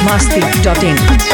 masti.in.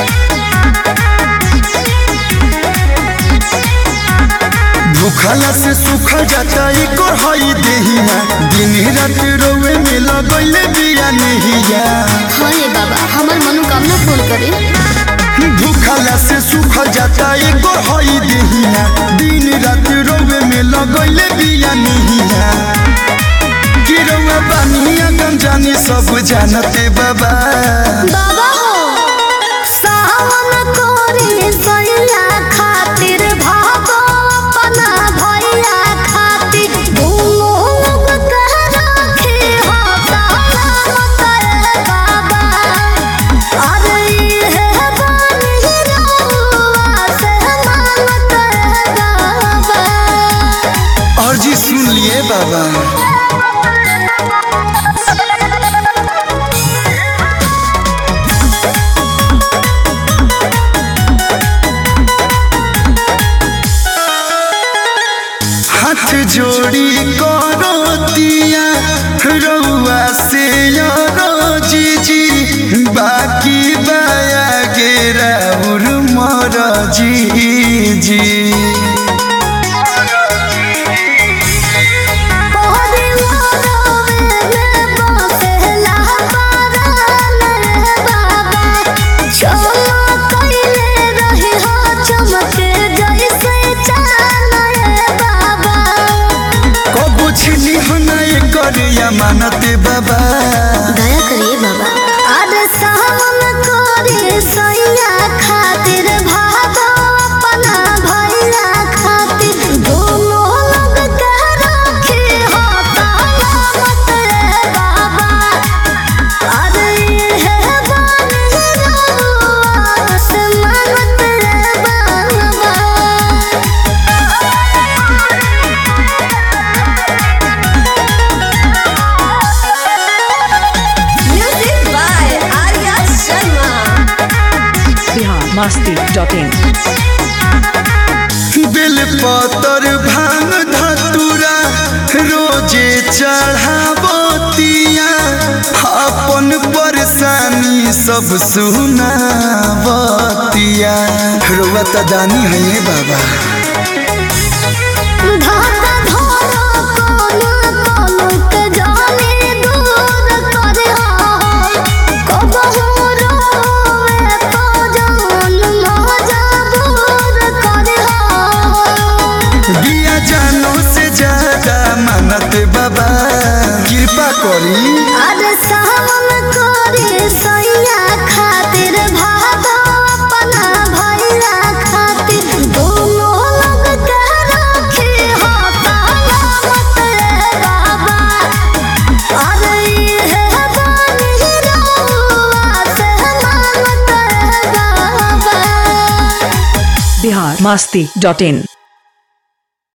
भूखला से सूखल जाता एकर हई देहिया दिन रात रोवे में लगैले बिया नहिया हाँ रे बाबा हमार मनोकामना पूर्ण करे भूखला से सूखल जाता एकर हई देहिया दिन रात रोवे में लगैले बिया नहिया गिरवा बानिया गम जानी सब जानते बाबा बाबा हो सावन कोरे सैया खातिर भागो अपना भैया खातिर दोनों लोग कह रखे हो सलामत रे बाबा अरे ये बानी रहुआ से मानत रे बाबा और जी सुन लिए बाबा हाथ जोड़ी करो दिया रउआ से यारो जीजी बाकी बाया गेरा उर मर जीजी कबो छिनी हना कर या मानते बाबा खातिर भागो अपना भैया खातिर दोनों लोग कह रखे हो सलामत रे बाबा अरे ये बानी रहुआ से मानत रे बाबा Music by Arya Sharma. Bihar masti.in. बेल पतर भांग धतुरा रोजे चढ़ावतिया अपन परेशानी सब सुनावतिया रुआ त दानी है ये बाबा धागा धरो कोनो कोनो के जाने दूर करे हो कबहू रोवे तो जान मजबूर करे हो बिया जानो से ज्यादा मानत बाबा कृपा करी अरे सावन करे सैया खातिर भागो अपना भैया खातिर दोनों लोग कह रखे हो सलामत रे बाबा अरे ये बानी रहुआ से मानत रे बाबा Bihar masti.in.